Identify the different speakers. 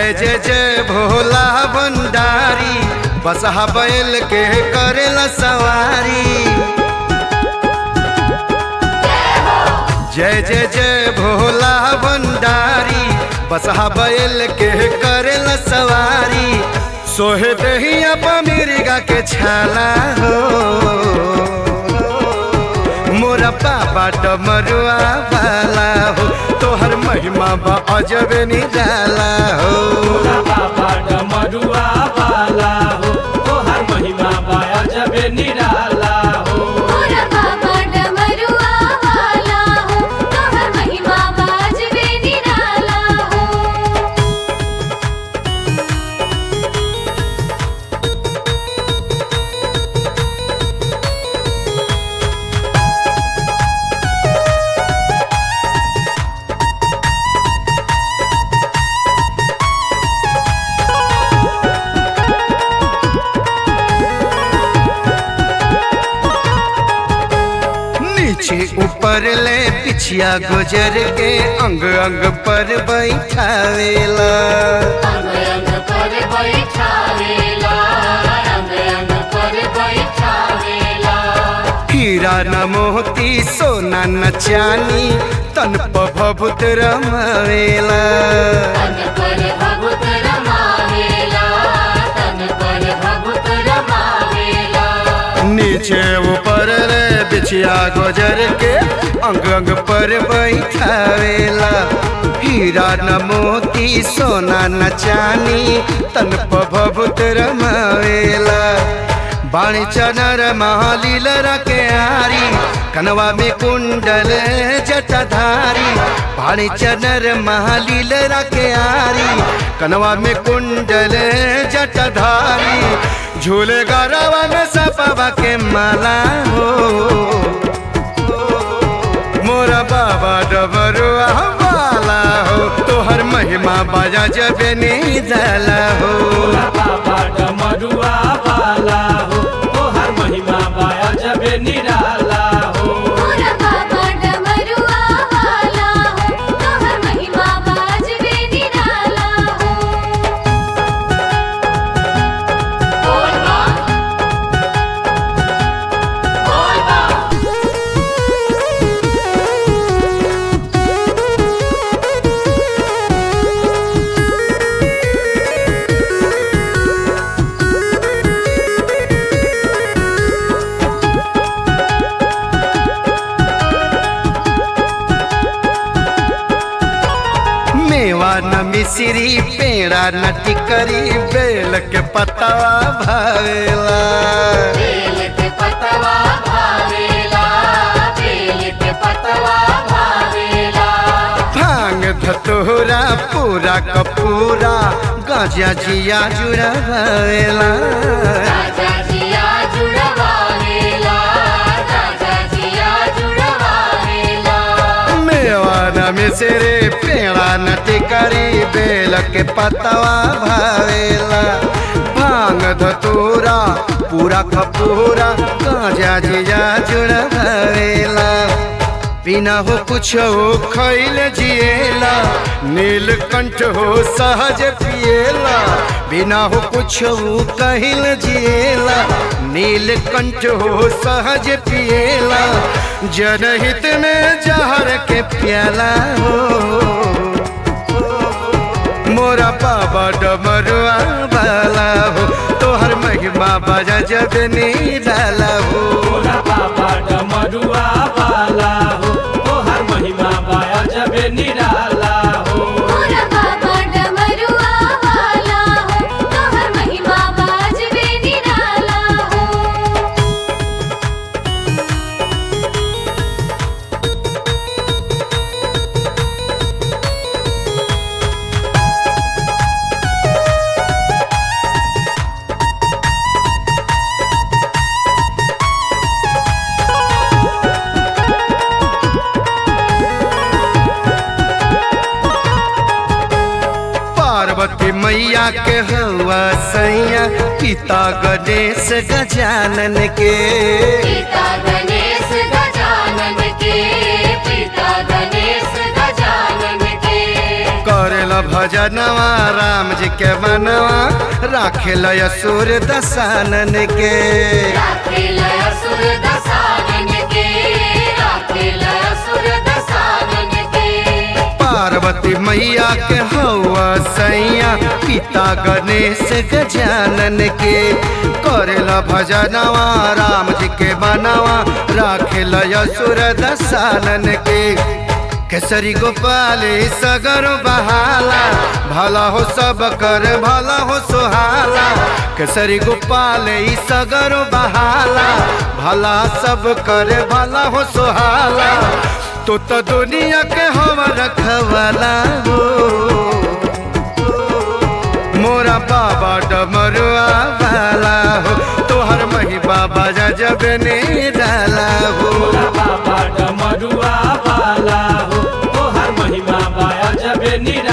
Speaker 1: जय जय जय भोला भंडारी बसहा बैल के करेला सवारी जय जय जय भोला भंडारी बसहा बैल के करेला सवारी सोहे दहिया पमिरिगा के छाला हो मोरा बाबा डमरुआ वाला हो तोहर महिमा बा अजबे निराला हो
Speaker 2: भोला बाबा डमरुआ वाला हो तोहर महिमा बाया जबे निराला हो
Speaker 3: मोरा बाबा डमरुआ वाला हो तोहर महिमा बाजबे निराला हो
Speaker 1: नीचे ऊपर ले पिछिया गुजर के अंग अंग पर बैठावेला
Speaker 3: अंग अंग पर बैठावेला अंग अंग पर बैठावेला
Speaker 1: हीरा न मोती सोना न चानी तन प भभुत रमावेला
Speaker 3: तन पर भभुत रमावेला तन पर भभुत रमावेला
Speaker 1: नीचे ऊपर ले बिछिया गुजर के अंग अंग पर बैठावेला हीरा न मोती सोना न चानी तन प भभुत रमावेला बाणी चनर महालील के आरी कनवा में कुंडल जटाधारी बाणी चनर महालील के आरी कनवा में कुंडल जटाधारी झूले गरवा में सपवा के माला हो मोरा बाबा डबरुआ वाला हो तोहर महिमा बाजा जबे नहीं दला हो
Speaker 2: भोला बाबा डमरुआ वाला हो तोहर महिमा बाया जबे निराला हो
Speaker 3: मोरा बाबा डमरुआ वाला हो तोहर महिमा बाजबे निराला हो बोल बा बोल बा
Speaker 1: मेवा न मिश्री पेड़ा न टिकरी बेल के पतवा भावेला
Speaker 3: बेल के पतवा भावेला बेल के पतवा भावेला
Speaker 1: भांग धतोरा पूरा कपूरा गाजा जिया जुड़ा भावेला
Speaker 3: राजा जिया जुड़वावेला राजा जिया जुड़वावेला
Speaker 1: मेवा न मिश्री पेड़ा न टिकरी बेल के पतवा भावेला भांग धतोरा पूरा कपूरा गाजा जिया जुड़ा भावेला बिना हो कुछ हो खैल जिएला नीलकंठ हो सहज पिएला बिना हो कुछ हो कहिल जिएला नीलकंठ हो सहज पिएला जनहित में जहर के प्याला हो मोरा बाबा डमरुआ वाला हो तोहर महिमा बजा जब निराला हो
Speaker 2: भोला बाबा डमरुआ वाला हो तोहर महिमा बाया जबे निराला हो
Speaker 3: मोरा बाबा डमरुआ वाला हो तोहर महिमा बाजबे निराला हो
Speaker 1: पार्वती मैया के हवा सैया पिता गणेश गजानन के
Speaker 3: पिता गणेश गजानन के पिता गणेश गजानन के
Speaker 1: करेला भजनवा राम जी के मनवा राखेला असुर दसानन के
Speaker 3: राखेल असुर दसानन के राखेल असुर दसानन के
Speaker 1: पार्वती मैया के हवा सैया पिता गणेश गजानन के करेला भजनवा राम जी के मनवा राखेला असुर दसानन के केसरी गोपाल सगर बहाला भला हो सब कर भला हो सुहाला केसरी गोपाल सगर बहाला भला सब कर भला हो सुहाला तो तो दुनिया के हम रखवाला हो मोरा बाबा डमरुआ वाला हो तोहर मही बाबा जब ने डाला हो
Speaker 2: भोला बाबा डमरुआ वाला हो तोहर महिमा बाया जबे निराला